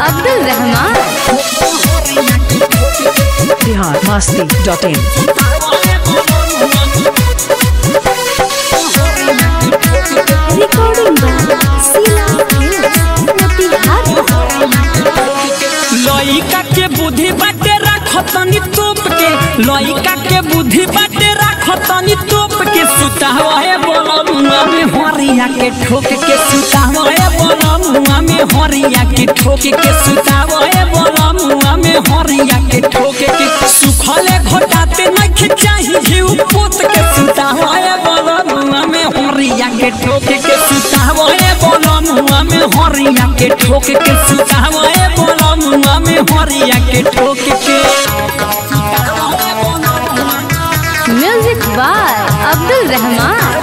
Abdul Rahman Bihar Masti dot in recording by Sheela films Motihari लइका के बुद्धि बाटे राखतनी तोप के लइका के बुद्धि बाटे राखतनी तोप के सुतावा है बोलमुआ में हरिया के ठोक के सुतावा है बोलमुआ में हरिया के ठोक के सुतावा है बोलमुआ में हरिया के ठोक के सुखले घोटाते नहीं चाही जीव पोत के सुतावा है बोलमुआ में हरिया के ठोक के सुतावा है बोलमुआ में हरिया के ठोक के सुतावा है बोलमुआ में हरिया के ठोक के म्यूजिक बाय अब्दुल रहमान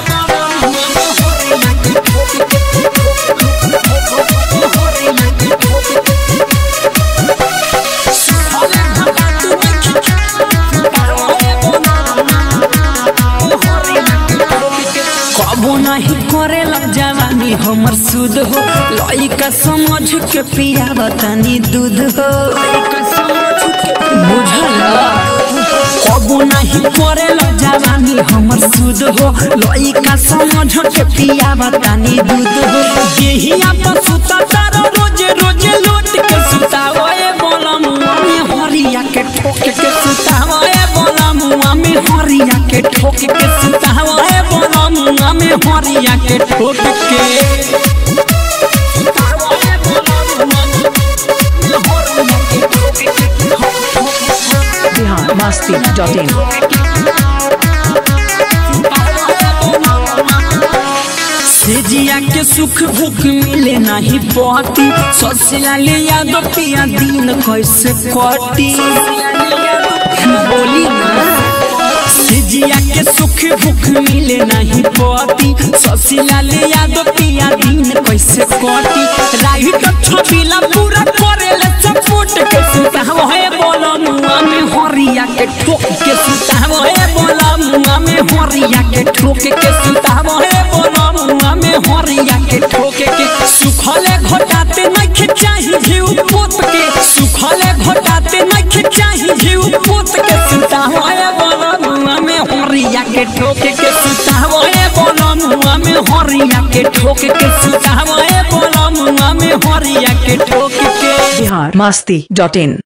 कबो नहीं करे लग जवानी हमर सुध हो लइका समझ के पिया बतानी दूध हो बुझल कबो नहीं करे लग जवानी हमर सुध हो लइका समझ के पिया बतानी दूध हो देहिया पर सुता तारो रोज रोज लोट के सुतावा ए बोलमुआ में हरिया के ठोक के सुतावा ए बोलमुआ में हरिया के ठोक के सुतावा ए बोलमुआ में हरिया के ठोक के बिहार मस्ती डॉट इन सेजिया के सुख भूख मिले नहीं पति ससुरा ले यादो पिया दिन कैसे कटी बोली ना सेजिया के सुख भूख मिले नहीं पति ससुरा ले यादो पिया दिन कैसे कटी राही तो छबिला पूरा करेले सपोर्ट के सुताव है बोलो मुआ में हरिया के ठोक के सुताव है बोलो मुआ में हरिया के ठोक के सुताव है बोलो मुआ में हरिया के ठोक के सुखले घोटाते नहीं चाही जीव पोत के सुखले घोटाते नहीं चाही जीव पोत के सुताव है बोलो मुआ में हरिया के ठोक के सुताव है बोलो मुआ में हरिया के ठोक के सुताव है बोलो मुआ में हरिया के ठोक के बिहार मस्ती डॉट इन